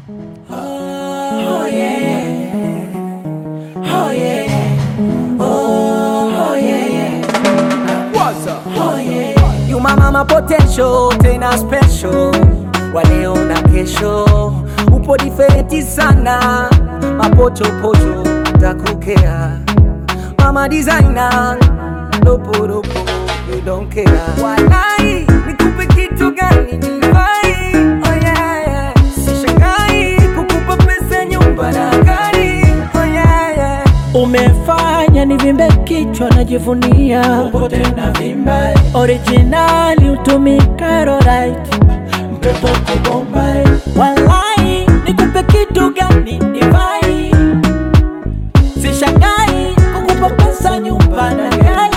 Oh yeah. Oh yeah. Oh, oh yeah. What's up? Oh yeah. You my mama potential, tena special. Wa leo na kesho. Upo diferenti sana. Mapochopocho takukea. Mama designer. Lopo lopo. You don't care. Walai, nikupe kitu gani nifai? Oh yeah, yeah. Sishangai kukupa pesa nyumba na gari. Oh yeah, yeah. Umefanya nivimbe kichwa najivunia Popote na vimba originali utumika right mtoto kubombay Walai nikupe kitu gani nivai Sishangai kukupa pesa nyumba na gari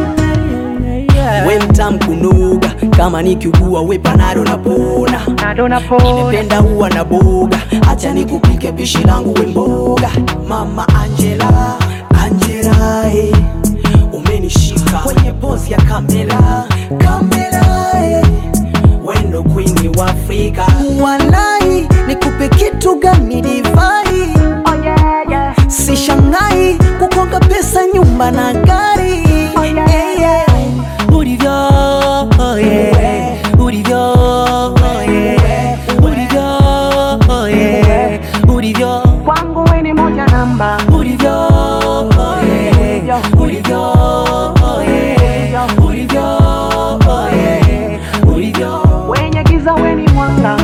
we mtam kunuga kama nikiugua we panado napona nimependa huwa na boga acha nikupike pishi langu we mboga mama angela angela eh. umenishika kwenye pozi ya kamera kamera eh. wendo kwini wa afrika walai nikupe kitu gani divai sishangai kukonga pesa nyumba na gari yeah, yeah. ulivyo oh yeah. ulivyo oh yeah. ulivyo oh yeah. ulivyo kwangu we ni moja namba ulivyo oh yeah. ulivyo oh yeah. ulivyo oh yeah. ulivyo wenye giza we ni mwanga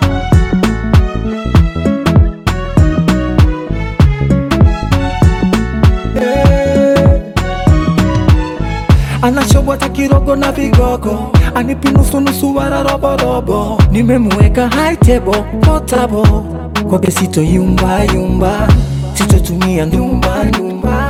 anachobwata kirogo na vigogo anipi nusunusu wala roborobo nimemweka high table potable kwake sito yumba yumba sitotumia ndumba ndumba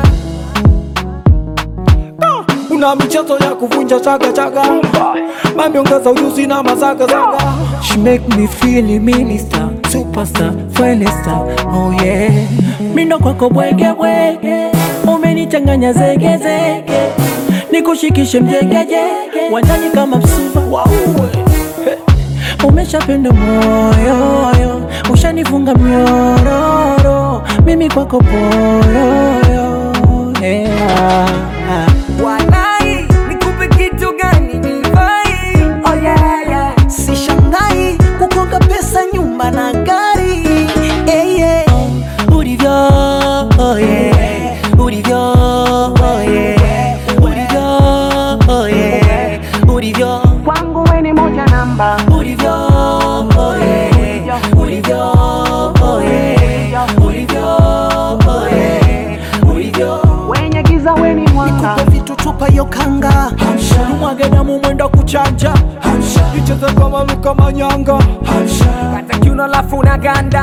Ah, una michezo ya kuvunja chaga chaga mami ongeza ujuzi na mazaga zaga she make me feel minister superstar finest star oh yeah Mindo kwako bwege bwege Umenichanganya zege zege Nikushikishe mjegejege Wanjani kama msuva wauwe Umeshapenda moyoyo Ushanifunga mnyororo Mimi kwako poyoyo yeah. Walai, nikupe kitu gani nifai? Oh yeah, yeah. Sishangai kukonga pesa nyumba na gari yeah, yeah. Ulivyo, oh yeah. Ulivyo, oh yeah. Ulivyo, oh yeah. Ulivyo, kwangu we ni moja namba ulivyo, oh yeah. Ulivyo, oh yeah. Ulivyo, oh yeah. Ulivyo wenye giza we ni mwanga Nikupe vitu chupa yo kanga mwage damu mwenda kuchanja icheze kama luka manyanga kata kiuno lafu na ganda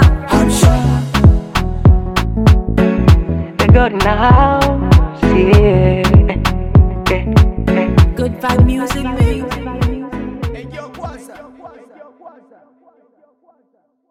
the God in the house yeah. Good vibe music, baby.